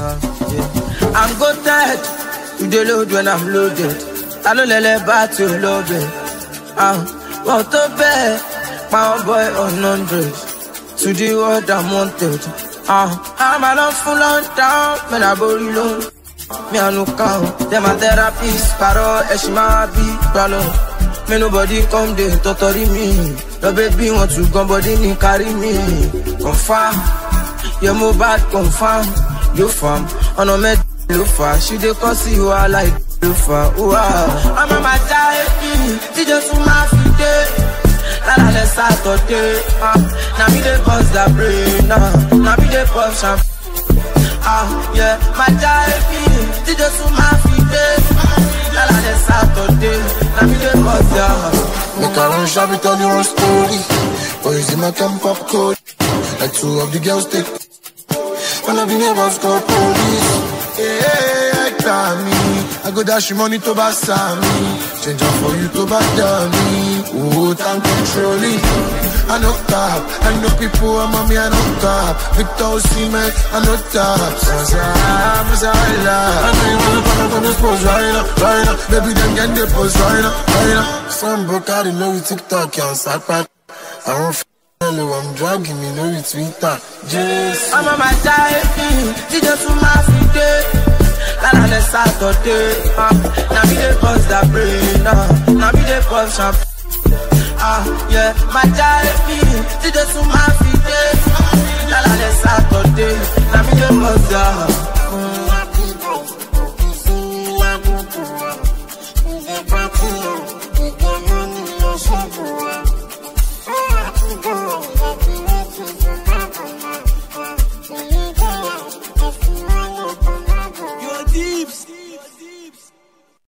Uh, yeah. I'm goated. You dey load when I'm loaded. I no lele back to love it. Uh, want to bet my boy on hundred. To the world I'm wanted. Uh, I'm a full on down, man I body low. Me I no count. Them a therapist, paro, eshima be palo. Me nobody come dey totori me. Your baby want to come body ni carry me. Confirm, your mobile confirm. You fam, on a med you far. She dey cause you are like you far. Wow. I'm a my die, she just my feet. Lala le Saturday, ah, now me dey cause the brain, ah, now me dey pop champagne. Ah, yeah, my diary, did you to my feet? Lala le Saturday, now me dey cause the. Make I run shabby, tell you one story. Boys in my camp pop code. Like two of the girls take. When I be neighbors call police. Yeah, I got me. I go dash you money to buy me. Change up for you to buy me. Oh, time controlling. I know top. I know people, I'm on me, I know top. Victor Seaman, I know top. Sansa, Masala. I know you wanna come up on this pose right now, right now. Baby, then get the pose right now, right now. Some broke out in love with TikTok, can't start back. I don't f- hello, I'm dragging me, no with Twitter. Just. I'm on my diary, did you to my feet? Lala le Saturday, ah, now me dey cause the brain, ah, now me dey pop champagne. Ah, yeah, my diary, did you to my feet? Lala le Saturday, now me dey cause the.